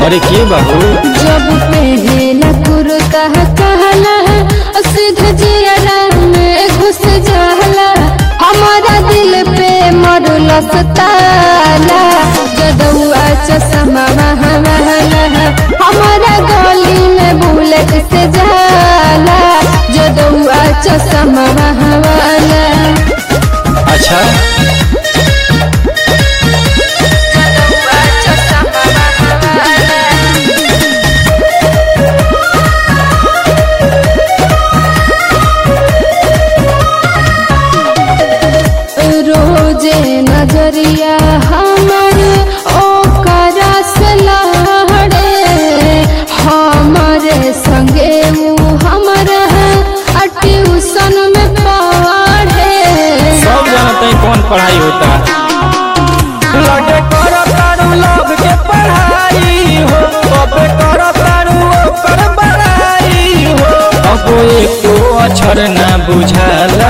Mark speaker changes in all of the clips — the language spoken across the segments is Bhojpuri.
Speaker 1: अरे के बाबू
Speaker 2: जब पहला कुर्ता कहला सीधा जियरा में घुस जाला हमारा दिल पे मरल सताला जदुआ चश्मा महला हमारा गली में बुलेट से जाला जदुआ चश्मा महला
Speaker 1: अच्छा
Speaker 2: जदुआ चश्मा महला रोजे नजरिया हमर ओकरा से लहड़े हमारे संगे ऊ हमर आ ट्यूशन में पढ़े
Speaker 1: सब जानते हैं कौन पढ़ाई होता लगे करो तारू लोग के पढ़ाई हो कबे करो तारू ओकर बड़ाई हो अब एको अक्षर ना बुझाला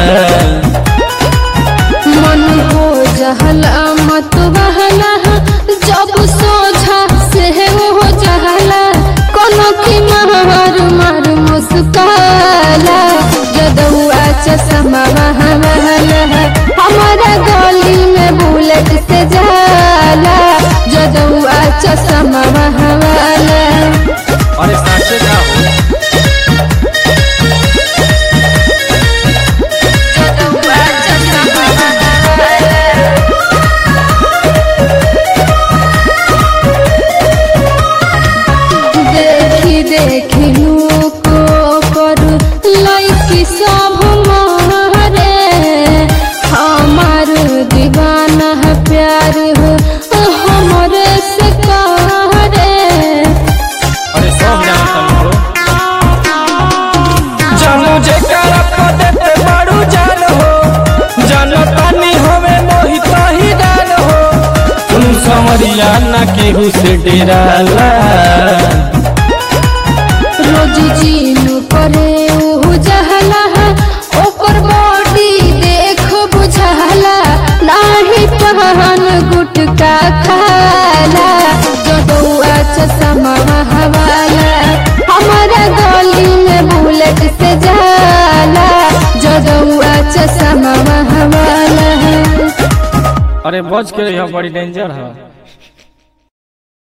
Speaker 2: मन हो जहला मत बहला जब सोझा से हो जहला कोनो की मार मार मुस्काला जदुआ चश्मा महला हमारा गली में बुलेट से जाला जदुआ चश्मा महला
Speaker 1: अरे साचे का हो
Speaker 2: जदुआ चश्मा महला देखी देखी को कर लैकी सब मारे हमार दीवाना है प्यार हो हमरे से करे
Speaker 1: अरे सब जानता हो जानू जे करप देते बड़ू जान हो जानो पानी होवे मोहित ही डाल हो तुम समरिया ना केहू से डेराला
Speaker 2: रोज जीनू करे ओहु जहला ओकर बॉडी देख बुझाला नाही पहन गुटका खाला जदुआ चश्मा हवाला हमारा गली में बुलेट से जाला जदुआ चश्मा हवाला
Speaker 1: अरे बच के रहिया बड़ी डेंजर है